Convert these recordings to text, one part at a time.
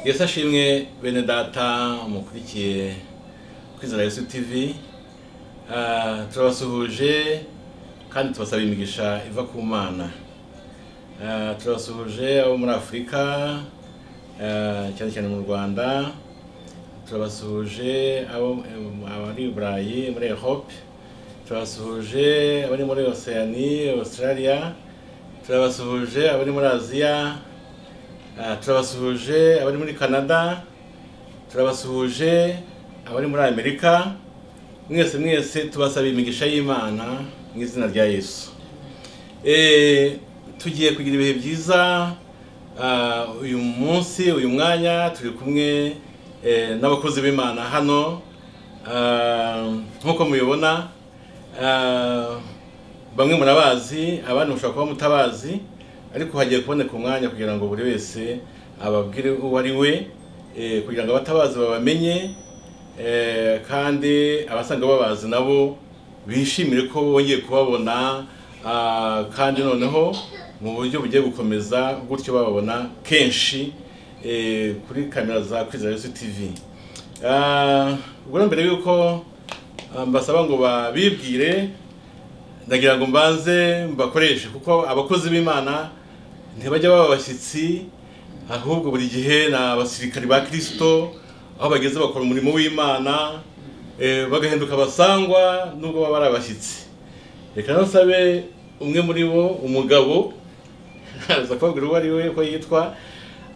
yesi ashimwe bene data mukurikiye kwizera yesu tv Ah, turabasuhuje kandi tubasaba imigisha iva ku mana Ah, turabasuhuje abo muri afurika ah, cyane cyane mu rwanda turabasuhuje abo em, abari i burayi muri europe turabasuhuje abari muri oceanie australia turabasuhuje abari muri aziya Ah, turabasuhuje abari muri canada turabasuhuje abari muri amerika mwese mwese tubasaba imigisha y'imana mu izina rya yesu Eh, tugiye kugira ibihe byiza Ah, uyu munsi uyu mwanya turi kumwe eh, n'abakozi b'imana hano Ah, nk'uko mubibona ah, bamwe murabazi abandi mushobora kuba mutabazi ariko hagiye kuboneka umwanya kugira ngo buri wese ababwire uwo ari we eh, kugira ngo abatabazi babamenye eh, kandi abasanga babazi nabo bishimire ko bongeye kubabona ah, kandi noneho mu buryo bugiye gukomeza gutyo bababona kenshi eh, kuri kamera za kwizera yesu tv Ah, ubwo mbere y'uko ah, mbasaba ngo babibwire ndagira ngo mbanze mbakoreshe kuko abakozi b'imana ntibajya baba abashyitsi ahubwo buri gihe ni abasirikari ba kirisito aho bageze bakora umurimo w'imana eh, bagahinduka abasangwa nubwo baba ari abashyitsi reka nasabe umwe muri bo umugabo aza kubabwira uwo ari we ko yitwa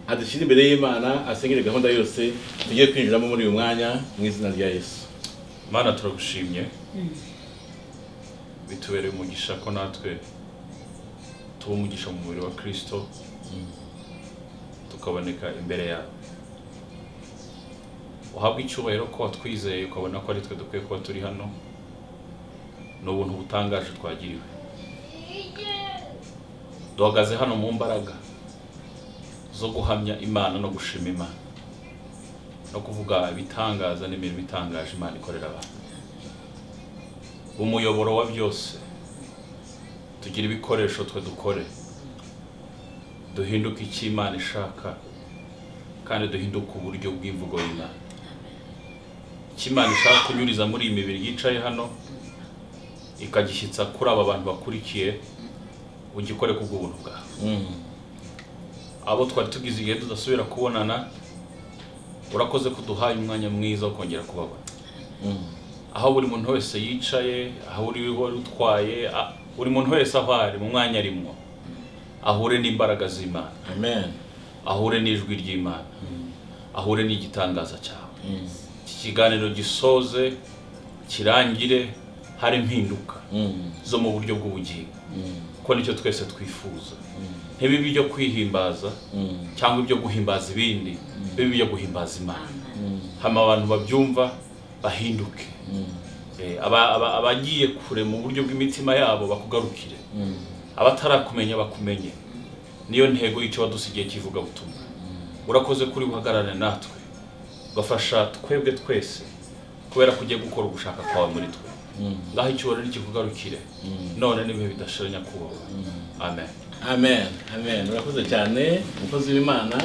adushyira imbere y'imana asengere gahunda yose tugiye kwinjiramo muri uyu mwanya mu izina rya yesu mana turagushimye bitubereye umugisha ko natwe tuba umugisha mu mubiri wa kirisito tukaboneka imbere yawe uhabwe icyubahiro ko watwizeye ukabona ko ari twe dukwiye kuba turi hano ni ubuntu butangaje twagiriwe duhagaze hano mu mbaraga zo guhamya imana no gushima imana no kuvuga ibitangaza n'imirimo itangaje imana ikorera abantu umuyoboro wa byose tugira ibikoresho twe dukore duhinduke icyo imana ishaka kandi duhinduke uburyo bw'imvugo y'imana icyo imana ishaka kunyuriza muri iyi mibiri yicaye hano ikagishyitsa kuri aba bantu bakurikiye ugikore kubw'ubuntu bwawe Mm. abo twari tugize igihe tudasubira kubonana urakoze ko uduhaye umwanya mwiza wo kongera kubabona Mm. aho buri muntu wese yicaye aho uri wari utwaye a- buri muntu wese aho ari mu mwanya arimo ahure n'imbaraga z'imana amen ahure n'ijwi ry'imana ahure n'igitangaza cyawe Mm. iki kiganiro gisoze kirangire hari impinduka Mm. zo mu buryo bw'ubugingo Mm. kuko nicyo twese twifuza ntibibe ibyo kwihimbaza Mm. cyangwa ibyo guhimbaza ibindi bibe ibyo guhimbaza imana Mm. hama abantu babyumva bahinduke Mm. Eh, aba- aba- abagiye kure mu buryo bw'imitima yabo bakugarukire Mm. abatarakumenya bakumenye niyo ntego y'icyo wadusigiye kivuga butumwa urakoze kuri buhagarare natwe ugafasha twebwe twese kubera ko ugiye gukora ugushaka kwawe muri twe Mm. ngaho icyubahiro nikikugarukire none n'ibihe bidashiranya kubaho amen amen amen urakoze cyane umukozi w'imana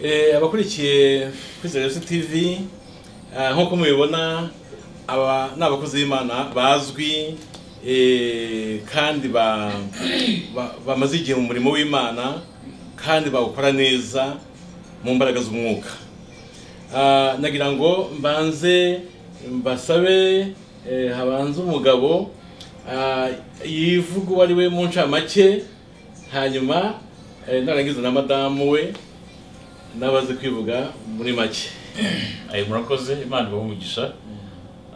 Eh, abakurikiye kwizera yesu tv ah, nk'uko mubibona aba ni abakozi b'imana bazwi eh, kandi ba- ba- bamaze igihe mu murimo w'imana kandi bawukora neza mu mbaraga z'umwuka Ah, nagira ngo mbanze mbasabe eh, habanze umugabo ah, yivuga uwo ari we mu ncamake hanyuma eh, narangiza na madamu we n'abazi kwivuga muri make ayo murakoze imana ibahe umugisha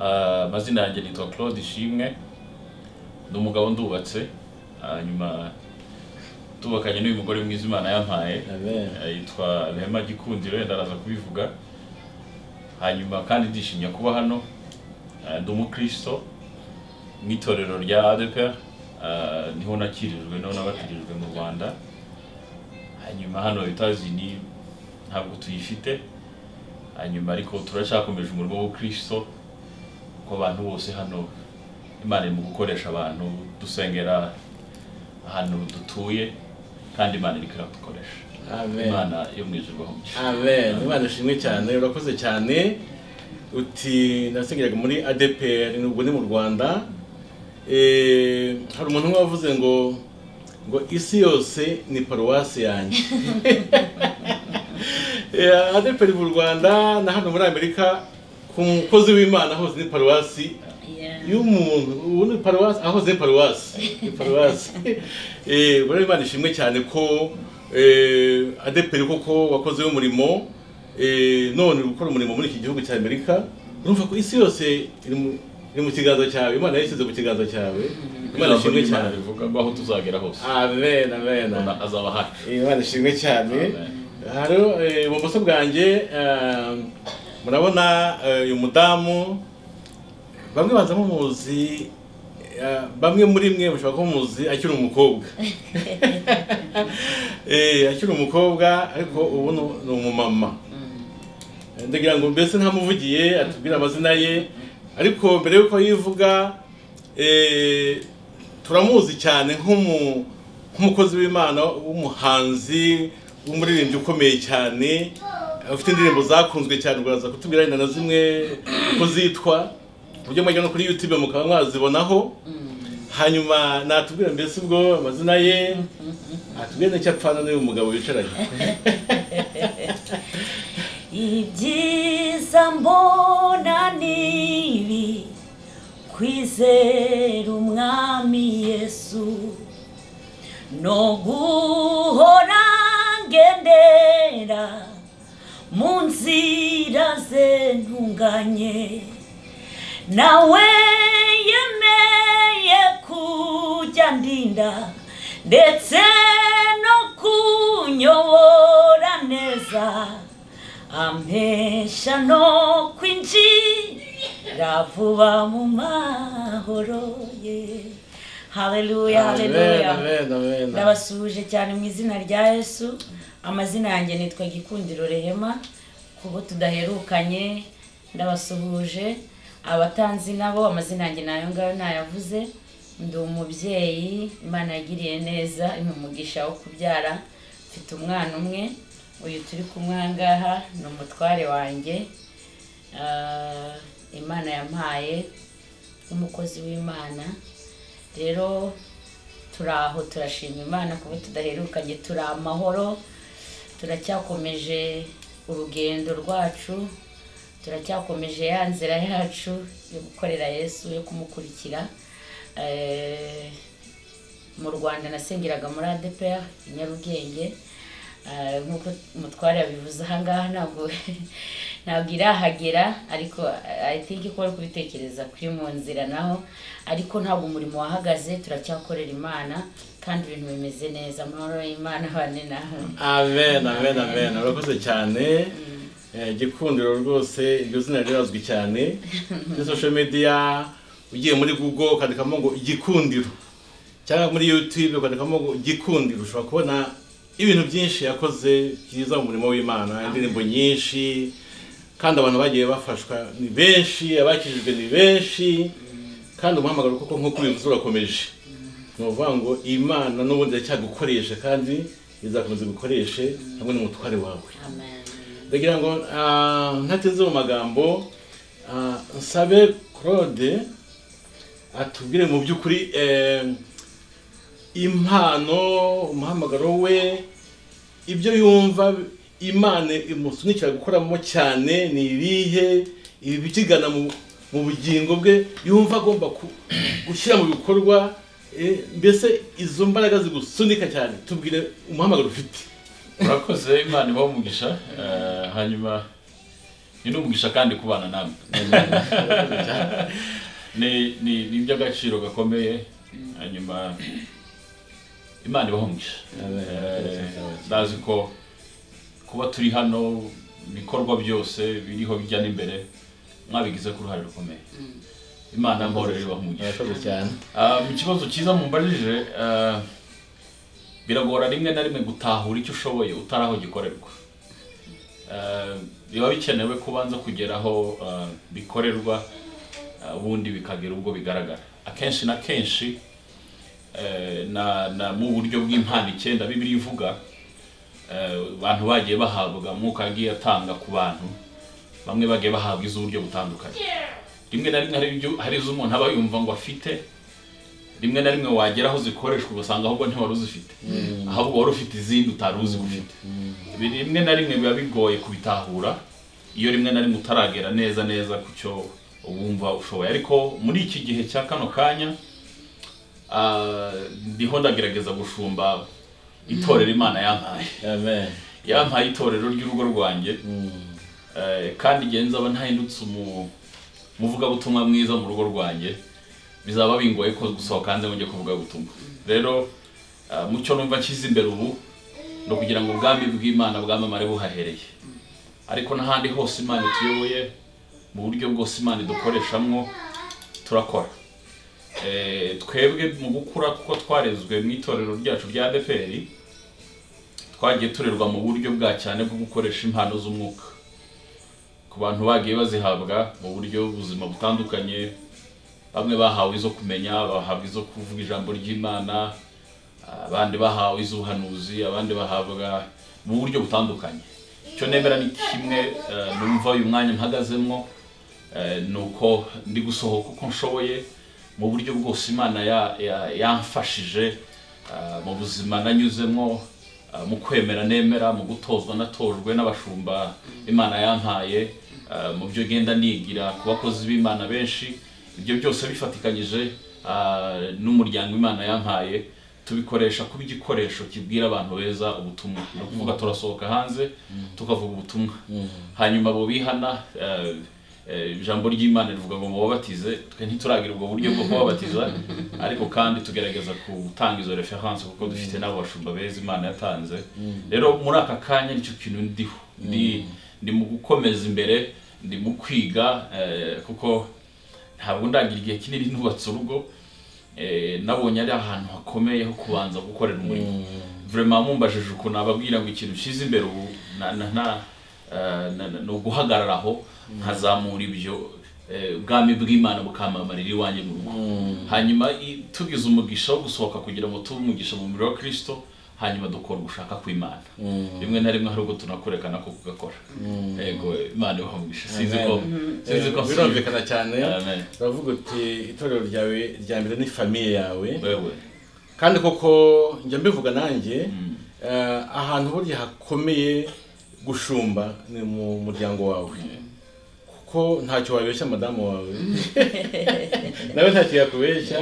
Ah, amazina yanjye nitwa claude ishimwe ni umugabo ndubatse hanyuma tubakanye n'uyu mugore mwiza imana yampaye Amen. Eh, yitwa rehema gikundiro yenda araza kubivuga hanyuma kandi ndishimye kuba hano Ah, ndi umukristo mu itorero rya adepr niho nakirijwe niho nabatirijwe mu rwanda hanyuma hano etazi ni ntabwo tuyifite hanyuma ariko turacyakomeje umurimo w'ubukristo ko abantu bose hano imana iri mu gukoresha abantu dusengera ahantu dutuye kandi imana iri kudukoresha Amen. imana yo mu ijuru bahumugisha amen imana ishimwe cyane urakoze cyane uti nasengeraga muri adepr ubwo ni mu rwanda Eh, hari umuntu umwe wavuze ngo ngo isi yose ni paruwasi yanjye Eh, adepr mu rwanda na hano muri amerika ku mukozi w'imana hose ni paruwasi iyo umuntu ubu ni paruwasi ahoze ni paruwasi ni paruwasi Eh, ubwo rero imana ishimwe cyane ko eh, adeperi koko wakoze umurimo eh, none uri gukora umurimo muri iki gihugu cya amerika urumva ko isi yose iri mu- iri mu kiganza cyawe imana yashyize mu kiganza cyawe imana Ijambo ishimwe ry'Imana cyane rivuga ngo aho tuzagera hose amen amen Imana azaba ahari imana ishimwe cyane Amen. hariho eh, ibumoso bwanjye eh, murabona eh, uyu mudamu bamwe baza mumuzi eh, bamwe muri mwe mushobora kuba muzi akiri umukobwa Eh, akiri umukobwa ariko ubu ni- ni umumama ndagira ngo mbese ntamuvugiye atubwire amazina ye ariko mbere y'uko yivuga eh, turamuzi cyane nk'umu- nk'umukozi w'imana w'umuhanzi w'umuririmbyi ukomeye cyane ufite indirimbo zakunzwe cyane uraza kutubwira wenda na zimwe uko zitwa ku buryo mwajya no kuri youtube mukaba mwazibonaho hanyuma natubwira mbese ubwo amazina ye atubwire n'icyo apfana n'uyu mugabo wicaranye ibyiza mbona ni ibi kwizera umwami yesu no guhora ngendera mu nzira ze ntunganye nawe yemeye kujya ndinda ndetse no kunyobora neza ampesha no kwinjira vuba mu mahoro ye haleluya haleluya Amen, amen, amen. ndabasuhuje cyane mu izina rya yesu amazina yanjye nitwa gikundiro rehema kubo tudaherukanye ndabasuhuje abatanzi nabo amazina yanjye nayo ngayo ntayavuze ndi umubyeyi imana yagiriye neza impa umugisha wo kubyara mfite umwana umwe uyu turi kumwe aha ngaha ni umutware wanjye Ah, imana yampaye nk'umukozi w'imana rero turi aho turashima imana kuba tudaherukanye turi amahoro turacyakomeje urugendo rwacu turacyakomeje ya nzira yacu yo gukorera yesu yo kumukurikira Eh, mu rwanda nasengeraga muri adepr i nyarugenge Eh, nk'uko umutware yabivuze ahangaha ntabwo ntabwo irahagera ariko eh, i think ko bari kubitekereza kuri mu nzira naho ariko ntabwo umurimo wahagaze turacyakorera imana kandi ibintu bimeze neza amahoro y'imana abane nawe amen amen amen urakoze cyane Eh, gikundiro rwose iryo zina rirazwi cyane kuri social media ugiye muri google ukandikamo ngo igikundiro cyangwa muri youtube ukandikamo ngo igikundiro ushobora kubona ibintu byinshi yakoze byiza mu murimo w'imana indirimbo nyinshi kandi abantu bagiye bafashwa ni benshi abakijijwe ni benshi kandi umuhamagaro koko nk'uko ubivuze urakomeje ni ukuvuga ngo imana n'ubundi iracyagukoresha kandi izakomeza gukoreshe hamwe n'umutware wawe amen ndagira ngo ah, ntateze mu magambo ah, nsabe claude atubwire mu by'ukuri eh, impano umuhamagaro we ibyo yumva imana imusunikira gukoramo cyane ni ibihe ibi bikigana mu, mu bugingo bwe yumva agomba ku- gushyira mu bikorwa eh, mbese izo mbaraga zigusunika cyane tubwire umuhamagaro ufite murakoze imana ibahe umugisha Eh, hanyuma ni n'umugisha kandi kubana namwe ni ni ni iby'agaciro gakomeye hanyuma imana ibahe umugisha Eh, ndazi ko kuba turi hano ibikorwa byose biriho bijya n'imbere mwabigize ku ruhare rukomeye imana amahoro ibahe umugisha murakoze cyane Ah, mu kibazo cyiza mumbarije ah, biragora rimwe na rimwe gutahura icyo ushoboye utari aho gikorerwa Ah, biba bikenewe kubanza kugera aho ah, bikorerwa ah, ubundi bikagira ubwo bigaragara akenshi na kenshi eh, na na mu buryo bw'impano icyenda bibiri ivuga abantu bagiye bahabwa umwuka yagiye atanga ku bantu bamwe bagiye bahabwa iz'uburyo butandukanye rimwe na rimwe hari ibyo hari iz'umuntu aba yumva ngo afite rimwe na rimwe wagera aho zikoreshwa ugasanga ahubwo ntiwari uzifite ahubwo wari ufite izindi utari uzi ko ufite Ibi rimwe na rimwe biba bigoye kubitahura iyo rimwe na rimwe utaragera neza neza ku cyo wumva ushoboye ariko muri iki gihe cya kano kanya ah, ndiho ndagerageza gushumba itorero imana yampaye amen yampaye itorero ry'urugo rwanjye Eh, kandi igihe nzaba ntahindutse umu- umuvugabutumwa mwiza mu rugo rwanjye bizaba bingoye ko gusohoka hanze ngo njye kuvuga ubutumwa rero eh, mu cyo numva nshyize imbere ubu ni ukugira ngo ubwami bw'imana bwamamare buhahereye ariko n'ahandi hose imana ituyoboye mu buryo bwose imana idukoreshamwo turakora Eh, twebwe mu gukura kuko twarezwe mu itorero ryacu rya adeperi twagiye turerwa mu buryo bwa cyane bwo gukoresha impano z'umwuka ku bantu bagiye bazihabwa mu buryo buzima butandukanye bamwe bahawe izo kumenya bahabwa izo kuvuga ijambo ry'imana abandi bahawe iz'ubuhanuzi abandi bahabwa mu buryo butandukanye icyo nemera ni kimwe eh, numva uyu mwanya mpagazemo eh, ni uko ndi gusohoka uko nshoboye mu buryo bwose imana ya- ya- yamfashije eh, mu buzima nanyuzemo eh, mu kwemera nemera mu gutozwa natojwe n'abashumba imana yampaye eh, mu byo genda nigira ku bakozi b'imana benshi ibyo byose bifatikanyije eh, n'umuryango imana yampaye tubikoresha kuba igikoresho kibwira abantu beza ubutumwa ni ukuvuga turasohoka hanze tukavuga ubutumwa hanyuma abo bihana eh, eh, ijambo ry'imana rivuga ngo mubabatize twe ntituragira ubwo buryo bwo kubabatiza ariko kandi tugerageza gutanga izo reference kuko dufite n'abo bashumba beza imana yatanze rero muri aka kanya nicyo kintu ndiho ndi ndi mu gukomeza imbere ndi mu kwiga eh, kuko ntabwo ndagira igihe kinini nubatse urugo eh, nabonye ari ahantu hakomeye ho kubanza gukorera umurimo vraiment mumbajije ukuntu ababwira ngo ikintu ushyize imbere ubu na- na- na- eh, na- na- ni uguhagarara aho nkazamura ibyo eh, ubwami bw'imana bukampamarira iwanjye mu rugo hanyuma i- tugize umugisha wo gusohoka kugira ngo tube umugisha mu mubiri wa kirisito hanyuma dukora ugushaka kw'imana rimwe na rimwe hari ubwo tunakurekana ko kugakora yego imana ibaha umugisha sinzi ko sinzi ko birumvikana cyane Amen. uravuga uti itorero ryawe rya mbere ni famiye yawe wewe kandi koko njya mbivuga nanjye eh, ahantu burya hakomeye gushumba ni mu muryango wawe kuko ntacyo wabeshya madamu wawe nawe ntacyo yakubeshya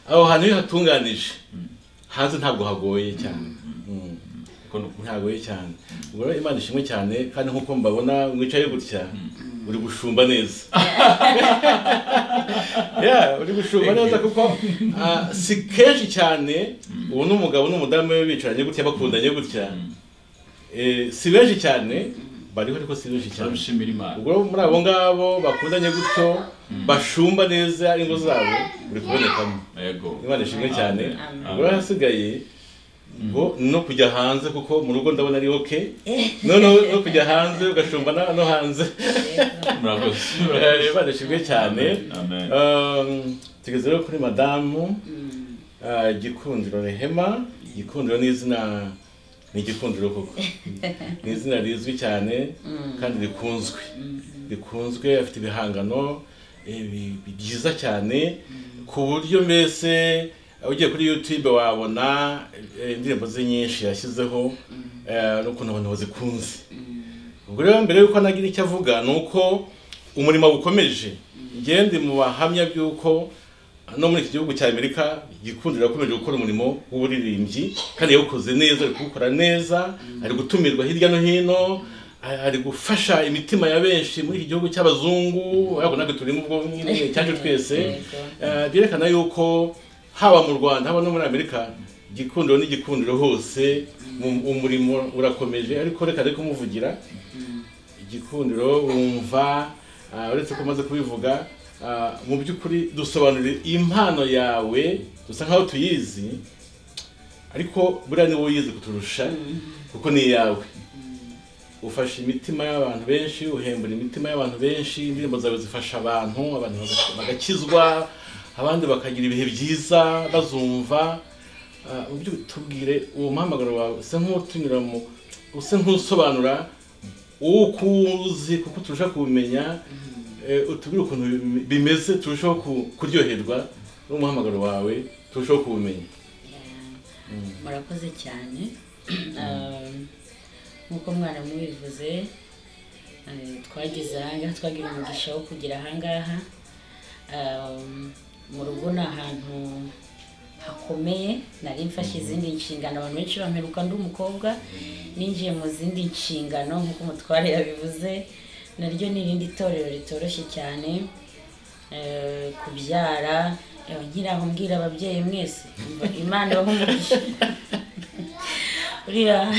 aho hantu iyo hatunganije hanze ntabwo hagoye cyane Mm. ko ni ukuri. ntagoye cyane ubwo rero imana ishimwe cyane kandi nk'uko mbabona mwicaye gutya uri gushumba neza Yeah, uri gushumba Thank you. neza kuko ah, si kenshi cyane ubu n'umugabo n'umudamu we bicaranye gutya bakundanye gutya Eh, si benshi cyane bariho ariko si benshi cyane turabishimira imana ubwo rero muri abo ngabo bakundanye gutyo bashumba neza ingo zabo uri kubonekamo yego imana ishimwe cyane Amen. ubwo rero hasigaye ngo no kujya hanze kuko mu rugo ndabona ari oke noneho no kujya hanze ugashumba na- no hanze murakoze Eh, imana ishimwe cyane Amen. Um, tugeze rero kuri madamu Ah, gikundiro rehema gikundiro ni izina ni igikundiro koko ni izina rizwi cyane kandi rikunzwe rikunzwe afite ibihangano eh, bi- bi- byiza cyane ku buryo mbese eh, ugiye kuri youtube wabona eh, indirimbo ze nyinshi yashyizeho eh, n'ukuntu abantu bazikunze ubwo rero mbere y'uko anagira icyo avuga ni uko umurimo ukomeje njyewe ndi mu bahamya by'uko no muri iki gihugu cya amerika gikundiro yakomeje gukora umurimo w'uburirimbyi kandi yawukoze neza ari kuwukora neza ari gutumirwa hirya no hino a- ari gufasha imitima ya benshi muri iki gihugu cy'abazungu ariko natwe turimo ubwo nyine cyacu twese Eh, byerekana yuko haba mu rwanda haba no muri amerika igikundiro n'igikundiro hose mu- umurimo urakomeje ariko reka reka umuvugira igikundiro wumva ah, uretse ko umaze kubivuga ah, mu by'ukuri dusobanurire impano yawe dusa nkaho tuyizi ariko buriya niwe uyizi kuturusha kuko ni iyawe ufasha imitima y'abantu benshi uhembura imitima y'abantu benshi indirimbo zawe zifasha abantu abantu baga- bagakizwa abandi bakagira ibihe byiza bazumva Ah, mu by'ukuri tubwire uwo muhamagaro wawe usa nk'utunyura mu usa nk'usobanura uwo ukuzi kuko turusha kubimenya eh, utubwire ukuntu bim- bimeze turushaho ku- kuryoherwa n'umuhamagaro wawe turushaho kuwumenya murakoze cyane Um, nk'uko mwarimu bivuze eh, twageze ahangaha twagira umugisha wo kugira ahangaha Um, mu rugo ni ahantu hakomeye nari mfashe izindi nshingano abantu benshi bamperuka ndi umukobwa ninjiye mu zindi nshingano nk'uko umutware yabivuze naryo ni irindi torero ritoroshye cyane eh, kubyara eh, nkiraho mbwira ababyeyi mwese umva, imana ibaha umugisha uriya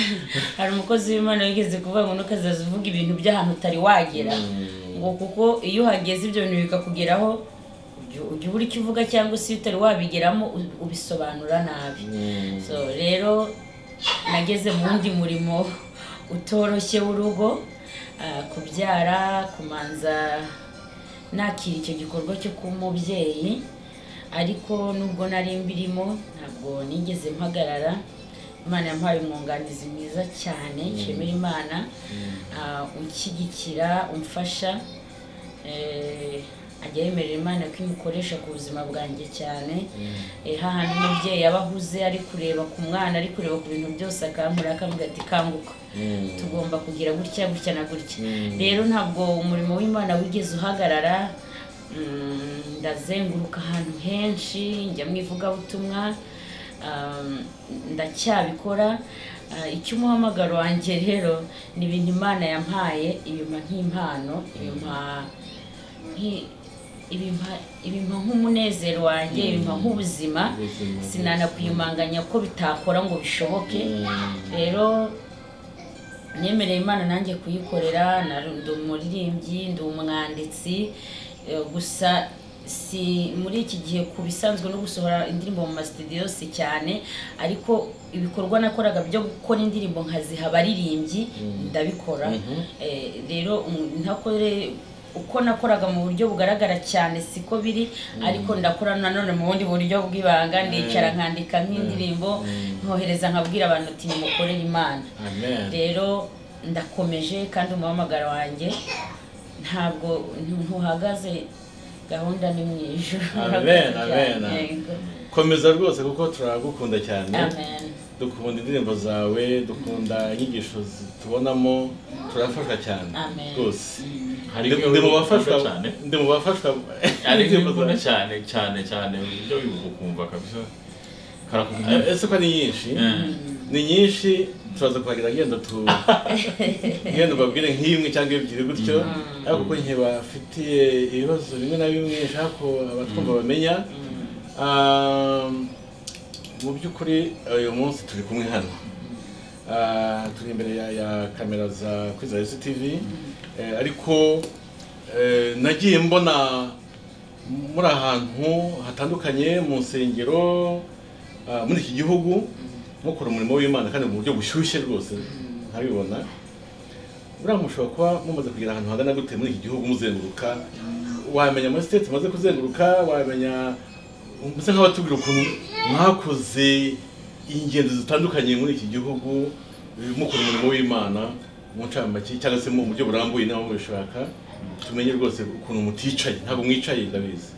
hari umukozi w'imana wigeze kuvuga ngo ntukazaza uvuga ibintu by'ahantu utari wagera ngo kuko iyo uhageze ibyo bintu bikakugeraho ujya- ujya ubura icyo uvuga cyangwa se iyo utari wabigeramo u- ubisobanura nabi so rero nageze mu wundi murimo utoroshye w'urugo ah, kubyara kumanza nakira icyo gikorwa cyo kuba umubyeyi ariko nubwo nari mbirimo ntabwo nigeze mpagarara imana yampaye umwunganizi mwiza cyane nshimira imana ah, unshyigikira umfasha eh, ajya yemerera imana ko imukoresha ku buzima bwanjye cyane Eh, hahandi umubyeyi aba ahuze ari kureba ku mwana ari kureba ku bintu byose akampura akavuga ati kanguka tugomba kugira gutya gutya na gutya Mm. rero ntabwo umurimo w'imana wigeze uhagarara Mm, ndazenguruka ahantu henshi njya mu ivugabutumwa um, ndacyabikora Uh, icy'umuhamagaro wanjye rero ni ibintu imana yampaye ibimpa nk'impano ibimpa nki- ibimpa- ibimpa nk'umunezero wanjye ibimpa nk'ubuzima Ubuzima. sinanakwiyumanganya ko bitakora ngo bishoboke rero nemereye imana nanjye kuyikorera na- ndi umuririmbyi ndi umwanditsi eh, gusa si muri iki gihe ku bisanzwe no gusohora indirimbo mu masitidiyo si cyane ariko ibikorwa nakoraga byo gukora indirimbo nkaziha abaririmbyi ndabikora Eh, rero um- ntakore uko nakoraga mu buryo bugaragara cyane siko biri ariko ndakora nanone mu bundi buryo bw'ibanga ndicara nkandika nk'indirimbo nkohereza nkabwira abantu ati nimukorere imana amen rero ndakomeje kandi umuhamagaro wanjye ntabwo ntu- ntuhagaze gahunda ni mu ijoro Amen, amen. Yego. komeza rwose kuko turagukunda cyane amen dukunda indirimbo zawe dukunda inyigisho zi- tubonamo turafasha cyane Amen. rwose Hari Ndi- imwe ndi mu uri bafashwa gukunda cyane. ndi mu bafashwa ari indirimbo nk'imbunda zawe. cyane cyane cyane ibyo wibuka ukumva kabisa karakubwira Eh, ese ko ari nyinshi Eh, ni nyinshi turaza kuhagira genda tu genda ubabwire nk'imwe cyangwa ebyiri gutyo ariko kuko nke bafitiye ibibazo bimwe na bimwe nshaka ko abatwumva bamenya Ah, mu by'ukuri uyu munsi turi kumwe hano Ah, turi imbere ya, ya kamera za kwiza esi tivi Eh, ariko eh, nagiye mbona muri ahantu hatandukanye mu nsengero ah, muri iki gihugu mukora umurimo w'imana kandi mu buryo bushyushye rwose ntabibona buriya mushobora kuba mumaze kugira ahantu hangana gute muri iki gihugu muzenguruka wamenya muri siteti mumaze kuzenguruka wamenya mbese nk'abatubwira ukuntu mwakoze ingendo zitandukanye muri iki gihugu eh, mukora umurimo w'imana mu ncamake cyangwa se mu buryo burambuye nawe mubishaka tumenye rwose ukuntu muticaye ntabwo mwicaye ndabizi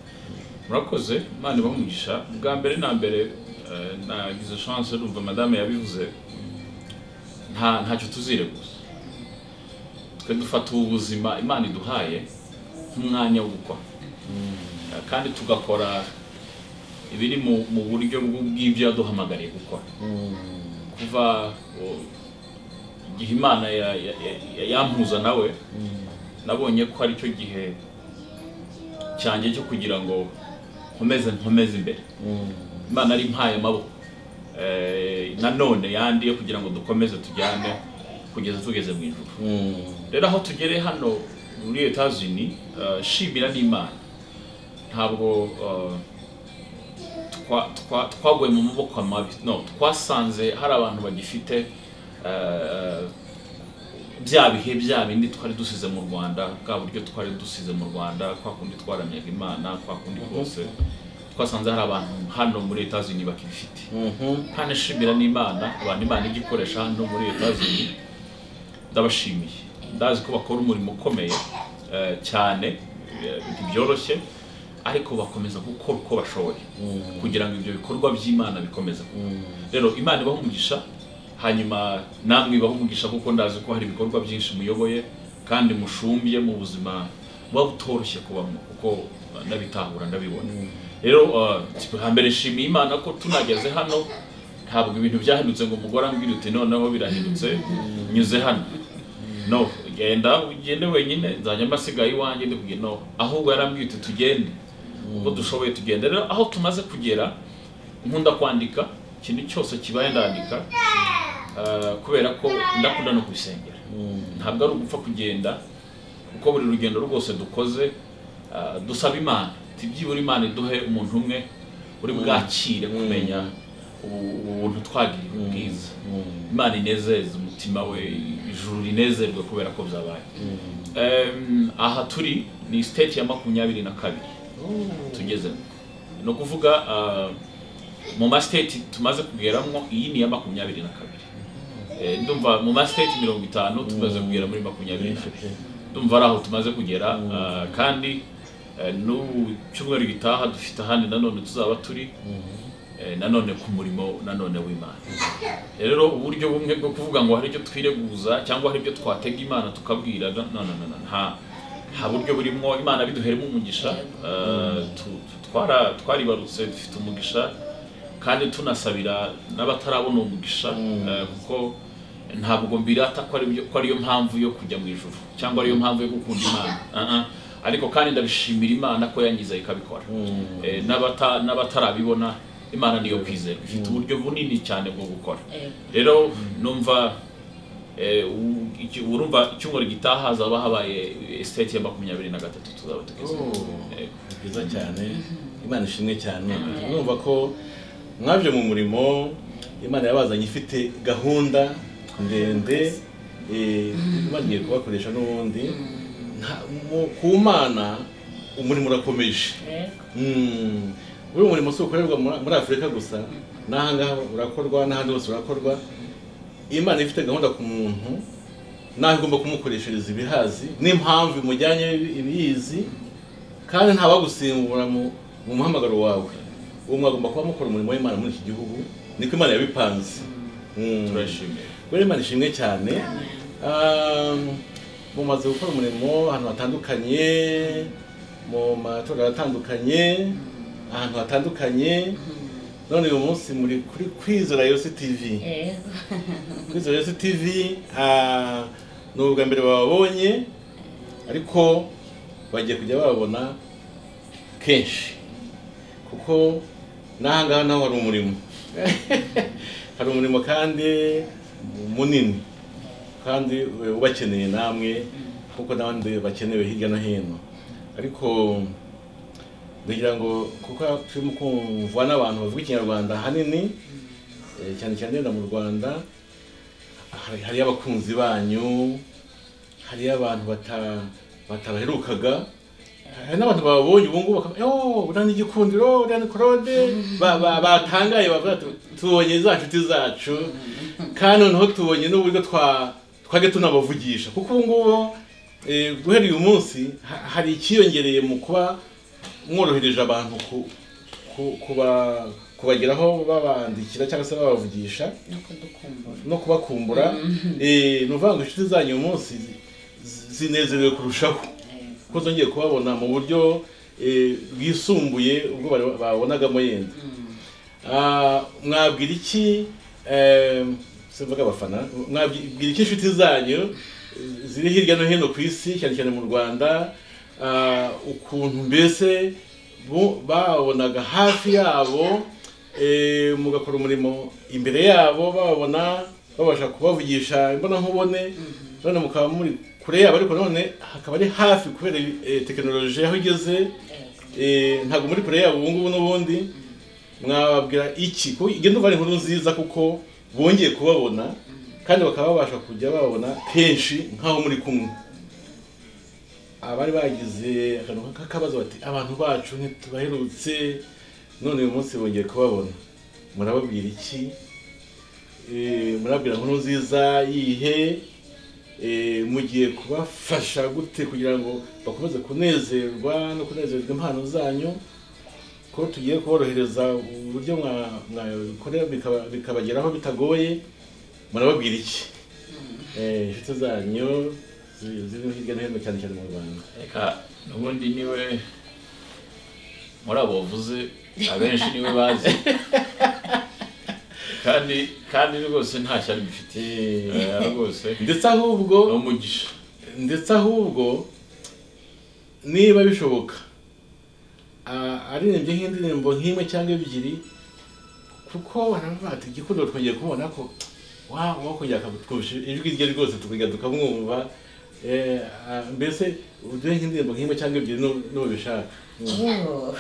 murakoze imana ibamugisha bwa mbere na mbere eh, nagize chance numva madame yabivuze nta ntacyo tuzire gusa twe dufata ubu buzima imana iduhaye nk'umwanya wo gukora Eh, kandi tugakora ibiri mu- mu buryo bw- bw'ibyo yaduhamagariye gukora kuva o- igihe imana ya- ya- ya- yampuza nawe nabonye ko aricyo gihe cyanjye cyo kugira ngo nkomeze nkomeze imbere imana ari mpaye amaboko Eh, nanone yandi yo kugira ngo dukomeze tujyane kugeza tugeze mu ijuru rero aho tugere hano muri etazini shimira n'imana ntabwo eh, twa- twa- twaguye mu maboko mabi no twasanze hari abantu bagifite eh, bya bihe bya bindi twari dusize mu rwanda bwa buryo twari dusize mu rwanda kwa kundi twaramyaga imana kwa kundi rwose twasanze hari abantu hano muri etazini bakibifite kandi ashimira n'imana abantu imana igikoresha hano muri etazini ndabashimiye ndazi ko bakora umurimo ukomeye eh, cyane eh, ntibyoroshye ariko bakomeza gukora uko bashoboye kugira ngo ibyo bikorwa by'imana bikomeze rero imana ibaha umugisha hanyuma namwe ibaha umugisha kuko ndazi ko hari ibikorwa byinshi muyoboye kandi mushumbiye mu buzima buba butoroshye kubamo kuko eh, ndabitahura ndabibona rero eh, hambere nshimiye imana ko tunageze hano ntabwo ibintu byahindutse ngo umugore ambwira uti noneho birahindutse nyuze hano no genda ugende wenyine nzajya mbasigaye iwanjye ndi kugenda no ahubwo yarambwiye uti tugende ubwo dushoboye tugenda rero aho tumaze kugera nkunda kwandika ikintu cyose kibaye ndandika ah, kubera ko ndakunda no kubisengera ntabwo ari ugupfa kugenda kuko buri rugendo rwose dukoze ah, dusaba imana Iti, byibura imana iduhe umuntu umwe uri bwakire kumenya ubu- ubuntu twagiriwe ubwiza imana inezeze umutima we ijuru rinezerwe kubera ko byabaye Em, aha turi ni siteti ya makumyabiri na kabiri tugezemo ni ukuvuga ah, mu masiteti tumaze kugeramo iyi ni iya makumyabiri na kabiri Eh, ndumva mu masiteti mirongo itanu tumaze kugera muri makumyabiri na kabiri ndumva ari aho tumaze kugera ah, kandi eh, n'ubu cyumweru gitaha dufite ahandi nanone tuzaba turi eh, nanone ku murimo nanone w'imana rero uburyo bumwe bwo kuvuga ngo hari ibyo twireguza cyangwa hari ibyo twatega imana tukabwira no no no no, nta nta buryo burimo imana biduheremo umugisha eh, tu- tu- twara twaribarutse dufite umugisha kandi tunasabira n'abatarabona umugisha eh, kuko ntabwo mbirata ko ari byo- ko ariyo mpamvu yo kujya mu ijuru cyangwa ariyo mpamvu yo gukunda imana Ah, ah. ariko kandi ndabishimira imana ko yangiza ikabikora Eh, n'abata- n'abatarabibona imana niyo kwizerwa ifite uburyo bunini cyane bwo gukora Eh, rero numva eh, u- iki- urumva icyumweru gitaha hazaba habaye esiteti ya makumyabiri na gatatu tuzaba tugeze ni byiza cyane imana ishimwe cyane numva ko mwabyo mu murimo imana yabazanye ifite gahunda ndende eh, imana igiye kubakoresha n'ubundi Nta- mu- ku mana umurimo urakomeje eh, Mm. buriya umurimo si ukorerwa muri- muri afurika gusa n'ahangaha urakorwa n'ahandi hose urakorwa imana ifite gahunda ku muntu nawe igomba kumukoreshereza ibihazi n'impamvu imujyanye ibiyizi kandi nta wagusimbura mu mu muhamagaro wawe uwo mwagomba kuba mukora umurimo w'imana muri iki gihugu niko imana yabipanze Mm. turashimiye Buriya imana ishimwe cyane Um, mumaze gukora umurimo ahantu hatandukanye mu matorero atandukanye ahantu hatandukanye none uyu munsi muri kuri kwizera yose tv eh, kwizera yose tv ah, ni ubwa mbere bababonye ariko bagiye kujya bababona kenshi kuko n'ahangaha naho hari umurimo hari umurimo kandi munini kandi eh, ubakeneye namwe kuko n'abandi bakenewe hirya no hino ariko ndagira ngo kuko turimo kumvwa n'abantu bavuga ikinyarwanda ahanini eh, cyane cyane yenda mu rwanda hari- hariyo abakunzi banyu hariyo abantu bata- batabaherukaga hari n'abantu bababonye ubu ngubu bakaba "Oh, uriya ni igikundiro uriya ni claude Ba- ba- batangaye bavuga bati, tubonye za nshuti zacu kandi noneho tubonye n'uburyo twa twajya tunabavugisha kuko ubu ngubu eh, guhera uyu munsi ha- hari icyiyongereye mu kuba mworohereje abantu ku- ku- kuba- kubageraho babandikira cyangwa se babavugisha no kudukumbura no kubakumbura eh, ni ukuvuga ngo inshuti zanyu uyu munsi zi- zinezerewe kurushaho eh, kuko zongeye kubabona mu buryo eh, bwisumbuye ubwo bari- babonagamo yenda mm, Ah, mwabwira iki eh, simvuga abafana mwabwira iki inshuti zanyu eh, ziri hirya no hino ku isi cyane cyane mu rwanda ah, ukuntu mbese bo- babonaga hafi yabo eh, mugakora umurimo imbere yabo bababona babasha kubavugisha imbonankubone none mukaba muri kure yabo ariko none hakaba ari hafi kubera eh, tekinoloji aho igeze eh, Eh, ntabwo muri kure yabo ubungubu n'ubundi mwababwira iki kuko igenda uva ari inkuru nziza kuko bongeye kubabona kandi bakaba babasha kujya babona kenshi nk'aho muri kumwe abari bagize akantu k'akabazo bati abantu bacu ntitubaherutse none uyu munsi bongeye kubabona murababwira iki Eh, murababwira inkuru nziza yihe eh, mugiye kubafasha gute kugira ngo bakomeze kunezerwa no kunezerwa impano zanyu ko tugiye kuborohereza uburyo mwa- mwabikorera bikaba- bikabageraho bitagoye murababwira iki Eh, inshuti zanyu zi- ziri hirya no hino cyane cyane mu rwanda reka n'ubundi niwe muri abo wavuze abenshi niwe bazi kandi kandi rwose nta shyari bifitiye Eh, Eh, rwose ndetse ahubwo ni umugisha ndetse ahubwo niba bishoboka a- aririmbye nk'indirimbo nk'imwe cyangwa ebyiri kuko baravuga bati igikundiro twongeye kubona ko wa wakongera akatwumvisha ijwi rye rwose tukongera tukamwumva Eh, a- mbese uduhe nk'indirimbo nk'imwe cyangwa ebyiri nu- nubishaka Mm, Yewe,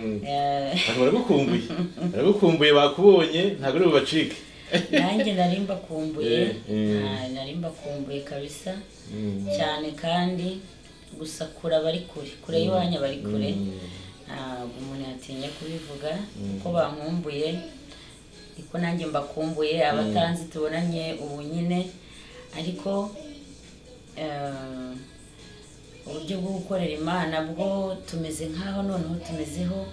mm. eh, Abantu baragukumbuye baragukumbuye bakubonye ntabwo ari bubacike nanjye nari mbakumbuye Eh, eh. Ah, nari mbakumbuye kabisa Mm. cyane kandi gusa kure abari kure kure y'iwanyu abari kure ntabwo umuntu yatinya kubivuga kuko bankumbuye niko nanjye mbakumbuye abatanzi tubonanye ubu nyine ariko eh, uburyo bwo gukorera imana bwo tumeze nk'aho noneho tumezeho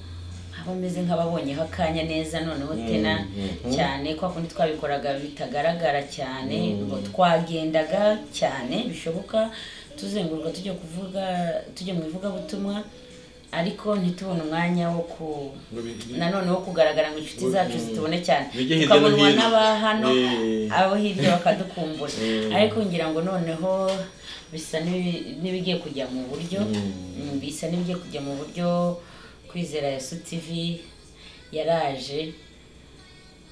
abameze nk'ababonyeho akanya neza noneho tena mm. cyane kwa kundi twabikoraga bitagaragara cyane Mm. ngo twagendaga cyane bishoboka tuzenguruka tujya kuvuga tujya mu ivugabutumwa ariko ntitubone umwanya wo ku Ngo bi- nanone wo kugaragara ngo inshuti zacu Mm. zitubone cyane Bijye hirya no tukabonwa hino. n'abahano Eh. abo hirya bakadukumbura Mm. ariko ngira ngo noneho bisa n'ibi- n'ibigiye kujya mu buryo Mm. Mm, bisa n'ibigiye kujya mu buryo kwizera yesu tv yaraje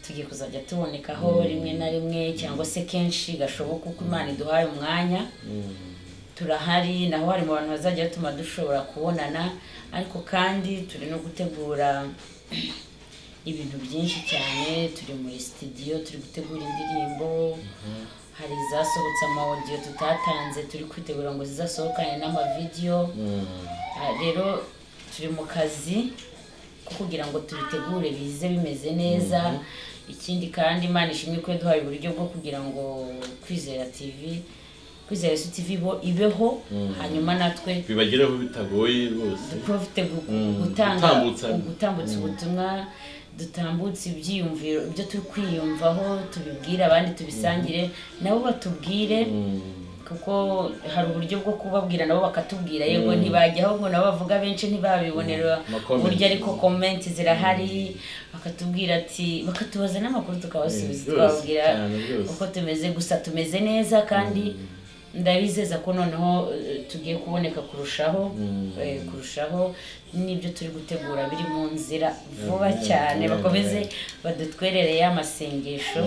tugiye kuzajya tubonekaho rimwe na rimwe cyangwa se kenshi gashoboka uko imana iduhaye umwanya Mm. turahari naho hari mu bantu bazajya batuma dushobora kubonana ariko kandi turi no gutegura ibintu byinshi cyane turi muri sitidiyo turi gutegura indirimbo hari izasohotse amawodiyo tutatanze turi kwitegura ngo zizasohokane n'amavideyo Ah, rero turi mu kazi ko kugira ngo tubitegure bize bimeze neza ikindi kandi imana ishimwe ko yaduhaye uburyo bwo kugira ngo kwizera tv kwizera yesu tv bo ibeho hanyuma natwe bibagereho bitagoye rwose duprofite gu- Mm, gutanga gutambutsa. gutambutsa ubutumwa dutambutse ibyiyumviro ibyo turi kwiyumvaho tubibwire abandi tubisangire nabo batubwire kuko hari uburyo bwo kubabwira nabo bakatubwira yego ntibajya ahubwo nabo bavuga benshi ntibabibonera Ma comment. uburyo ariko komenti zirahari bakatubwira ati bakatubaza n'amakuru tukabasubiza Eh, byose, twababwira cyane byose. uko tumeze gusa tumeze neza kandi ndabizeza ko noneho eh, tugiye kuboneka kurushaho eh, kurushaho n'ibyo turi gutegura biri mu nzira vuba Amen. cyane Amen. bakomeze badutwerereye amasengesho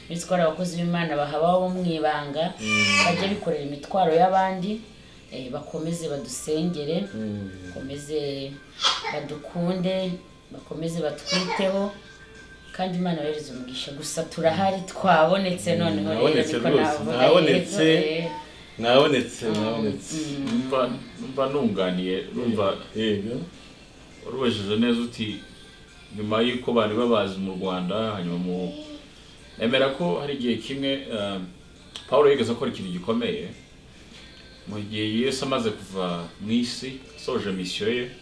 bitwara abakozi b'imana bahabaho bo mu ibanga bajye bikorera imitwaro y'abandi eh, bakomeze badusengere bakomeze badukunde bakomeze batwiteho kandi imana yohereza umugisha gusa turahari twabonetse noneho rero mwabonetse niko rwose, navuga mwabonetse. yego, eh, mwabonetse mwabonetse numva numva nunganiye numva yego urubejeje neza uti nyuma y'uko bari babazi mu rwanda hanyuma mu nemera ko hari igihe kimwe eh, paul yigeze akora ikintu gikomeye mu gihe yesu amaze kuva mu isi asoje misiyo ye